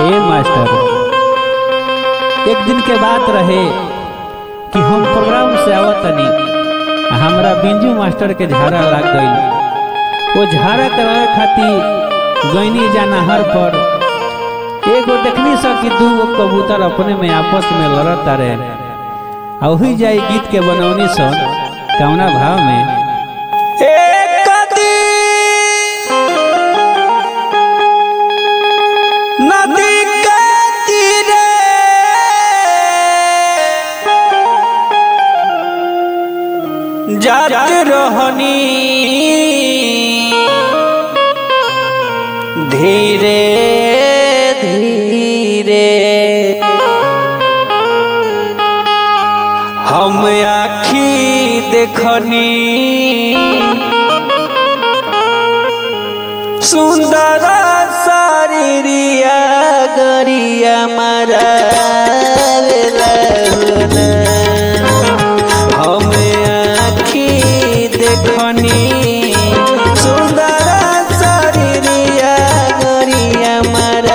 ए master एक दिन के बात रहे कि हम प्रोग्राम से आवत तनी हमरा बिंजू मास्टर के झाड़ा लाग गई वो झाड़ा करावे खातिर गईनी जा नहर पर एगो देखनी सा कि दू गो कबूतर अपने में आपस में लड़त रहे आ वही जाई गीत के बनौनी सन कौना भाव में एक नदी के तीरे जात रहनी धीरे धीरे हम आखी देखनी सुंदर शरीरिया गरिया मारा हम आखी देखनी सुंदर शरीरिया गरिया मारा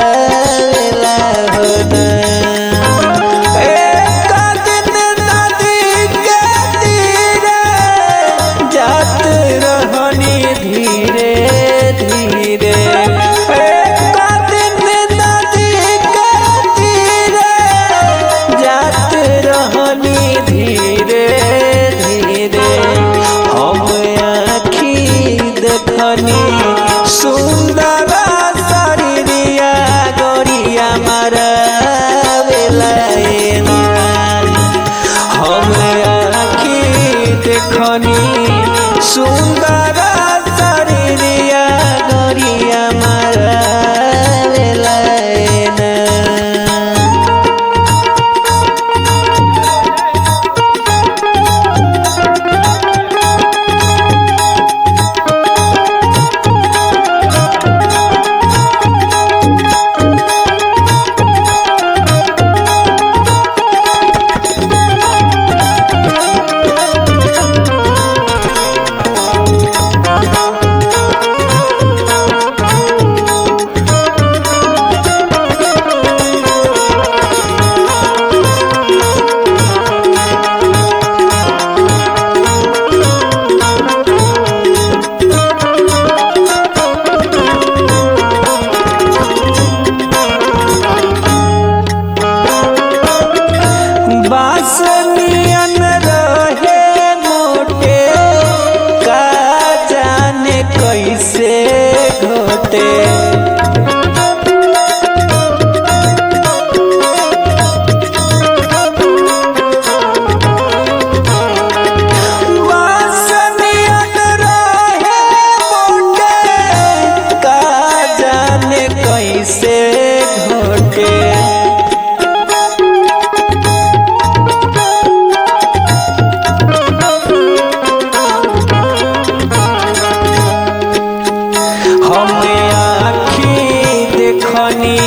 एक दिन नदी के तीरे जात रहनी धीरे धीरे एक दिन नदी के तीरे जात रहनी धीरे धीरे हम आखी देखनी सुंदर शरीरिया गोरिया मारा हम आखी देखनी सुंदर शरीरिया गोरिया मारा बासनियन रहे मोटे का जाने कैसे घोटे बासनियन रहे मोटे का जाने कैसे घोटे हम आखी देखनी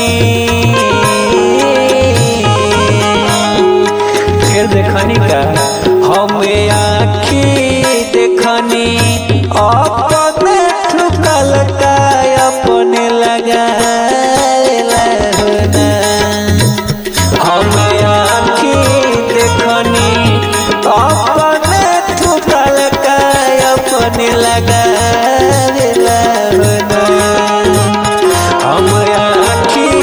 फिर देखनी का हम आखी देखनी अपने ठुकल का अपने लगा हम आखी देखनी अपने ठुकल का अपने लगा हम आखी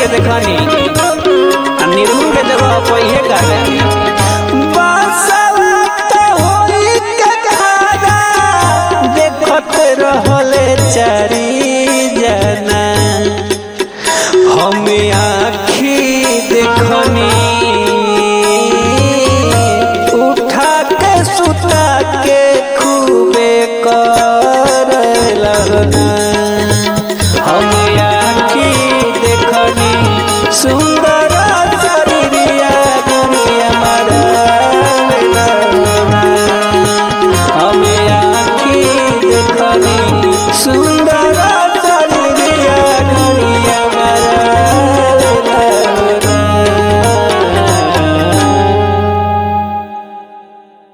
के देखनी आ निर्गुण के जगह पहिए गावे बसवा तो होई के खाना देखत रहले चारी जना हम आखी देखनी